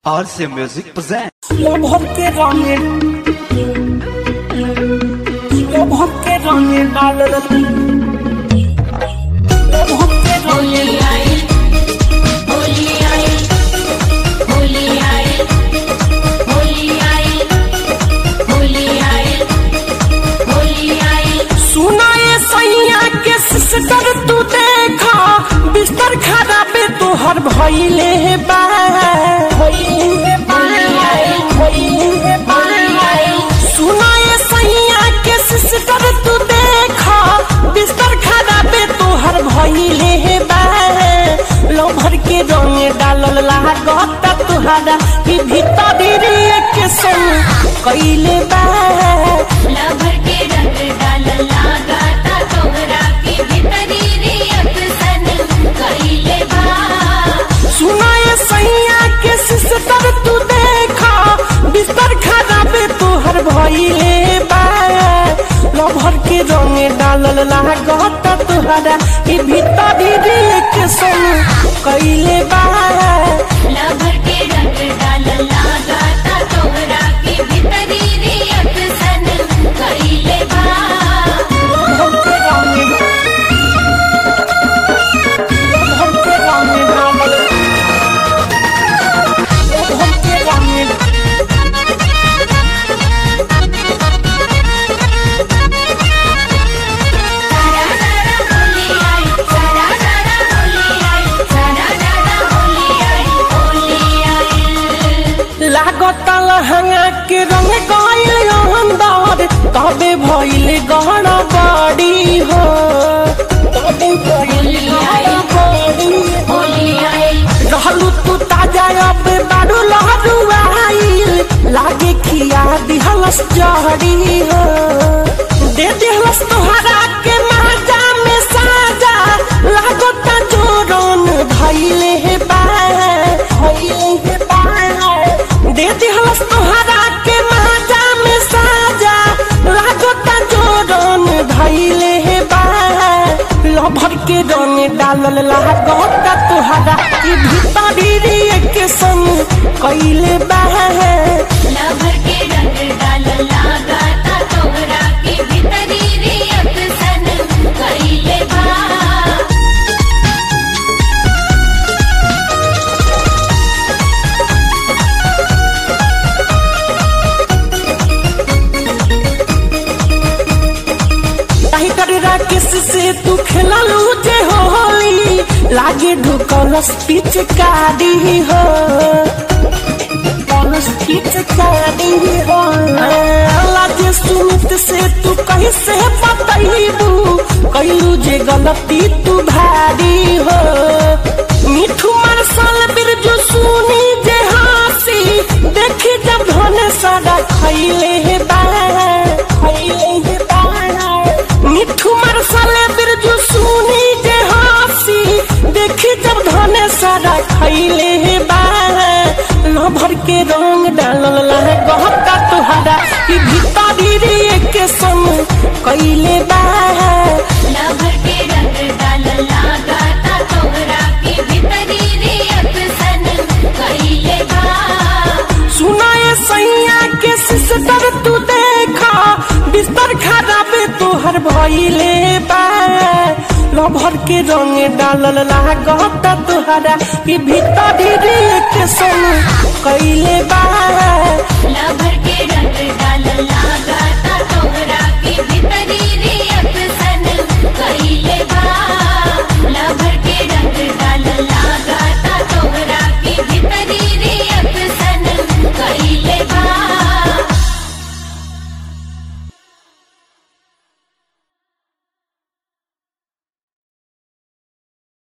RC Music presents. লভব কে রঙে লভব কে রঙে লাল লভব কে রঙে सुनाए सैया के सिस्टर तू देखा बिस्तर खराबे तोहर भइले बा भइले बा, भइले बा। सुनाए सैया के सिस्टर तू देखा बिस्तर खराबे तोहर भइले बा लो भर के रंग डालल लागत तुहरा कि भीतर के संग कइले बा लभर के रंग डाल लगाता तोहरा के भीतरी रे अक्सन कइले बा सुनाए सैया के सिस्टर तू देखा बिस्तर खराबे तोहर भइले बा लभर के रंग डालल लागत तोहरा ई भीतर रे के संग कइले बा लभर के रंग डाल लगाता तोहरा के भीतरी रे अक्सन कइले बा लभर के रंग लभर के रंग डालल लभर के रंग सारा सारा होली आई सारा सारा होली आई सारा सारा होली आई होली आई लागत लहंगा के रंग गइल अंदर तबे भइल गहना बड़ी हो तबे भइल गहना बड़ी हो। होली आई रहलू तू ताजा अब बारू लहरू आइल लागे खिया दिहलस जहरी हो दे दिहलस तोहरा के माजा में साजा लागत जोरन धइले हे बा धइले हे बा दे दिहलस तोहरा के माजा में साजा लागत जोरन धइले हे बा लभर के रंग डालल लागत तोहरा ई भीतरी रे के संग कइले बा लभर के रंग डाल लगाता तोहरा के भीतरी रे अक्सन कइले बा ताही करे राकेश से तू खेललू जे होली लागे ढुकलस पिचकारी हो ढुकलस पिचकारी हो लागे सुमित से तू कहीं से बतैबू कैलू जे गलती तू भारी हो मिठू मरसल बिरजू सुनी जे हासी देखी जब धने सारा खैले हे बा खैले हे बा मिठू मरसले बिरजू सुनी जे हासी देखी जब धने सारा खैले हे बा भर के रंग डालल लहे गहका तुहरा ई भीतरी रे के संग कैले बा लभर के रंग डाल लगाता तोहरा के भीतरी रे अक्सन कइले बा सुनाए सैया के सिस्टर तू देखा बिस्तर खराबे तोहर भइले बा लभर के रंग डालल लागत तोहरा ई भीतरी रे के संग कैले बा